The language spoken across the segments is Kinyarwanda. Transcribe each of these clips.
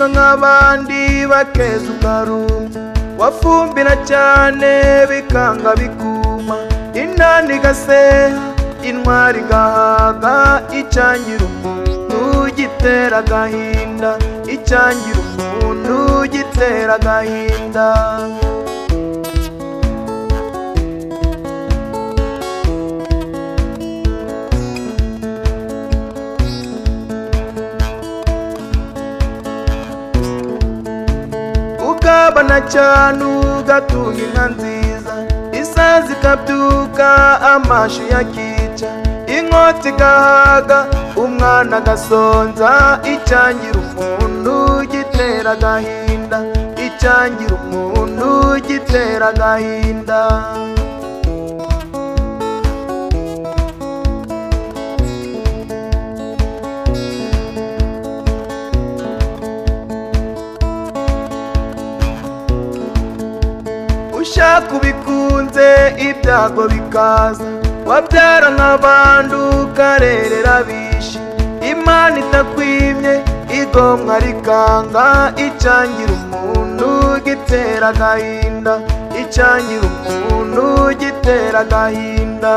n'abandi bakeza ukarumba wafumbira cyane bikanga bikuma inani igaseha intwari igahaga icangira umuntu gitera agahinda icangira umuntu gitera agahinda ukabona cyane ugatunga inka nziza isazi ikabyuka amashi yakica inkota igahaga umwana agasonza icyangira umuntu gitera agahinda icyangira umuntu gitera agahinda ushaka ubikunze ibyago bikaza wabyara nk'abantu ukarerera bishi imana itakwimye igomwa rikanga icangira umuntu gitera agahinda icangira umuntu gitera agahinda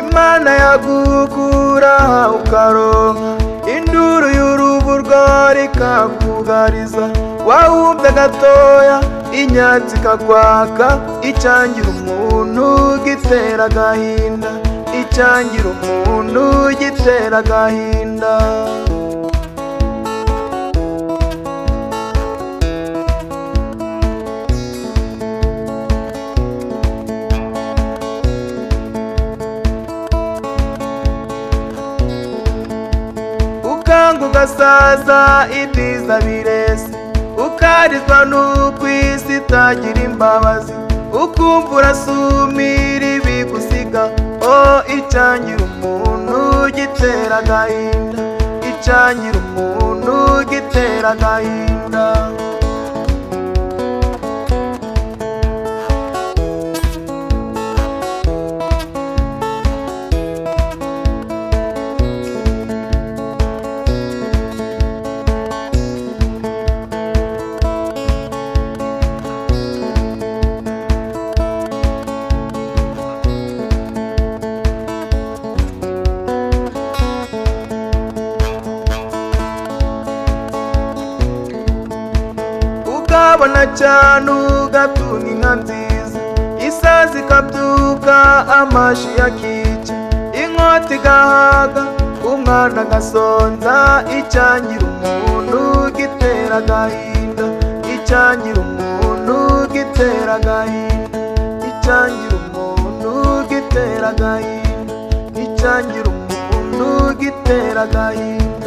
imana yagukura ukaronka induru y'urubu rwawe ikakugariza wawumbye gatoya inyatsi ikakwaka icangira umuntu gitera agahinda icangira umuntu gitera agahinda ukanga ugasaza ibyiza bireze ukarizwa n'uko isi itagira imbabazi ukumva urasumira ibigusiga o icangira umuntu gitera agahinda icangira umuntu gitera agahinda ukabona cyane ugatunga inka nziza isazi ikabyuka amashi yakica inkota igahaga umwana agasonza icangira umuntu gitera agahinda icangira umuntu gitera agahinda icangira umuntu gitera agahinda icangira umuntu gitera agahinda